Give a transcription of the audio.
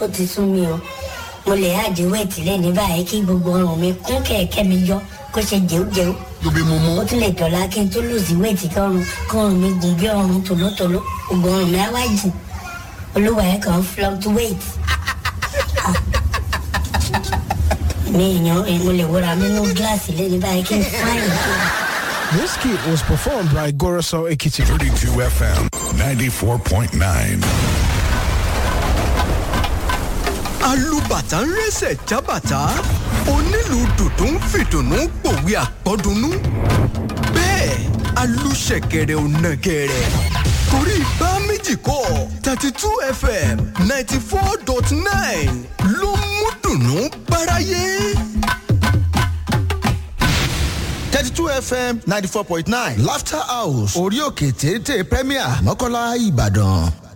ó ti sún mi o mo lè àdé wẹ̀tì lẹ́ni báyìí kí gbogbo ọrùn mi kún kẹ̀kẹ́ mi yọ kó ṣe jẹ́wọ́jẹ́wọ́ lóbi mo mú. ó tún lè dọ̀la kí n tó lòsì wẹ̀tì kọrùn kọrùn mi gùn bí ọrùn tòlótòló gbogbo ọrùn mi á wá jìn olúwa ẹ̀ kàn fluctuate. Ah. mi èèyàn mo lè wúra mi nú gíláàsì lẹ́ni báyìí kí n fáyìn kí n. This kit was performed by Goroso Ekiti. 32 FM 94.9. alùbàtà ń rẹsẹ̀ jábàtà onílù dùdú ń fìdùnnú pòwe àpọ́dúnú bẹ́ẹ̀ alùṣẹ̀kẹ̀rẹ̀ ò nàgẹ̀rẹ̀ torí bá méjì kọ́ thirty two fm ninety four dot nine ló mú dùnnú báráyé. thirty two fm ninety four point nine laughter house orí òkè téńté premier mọ́kànlá ìbàdàn.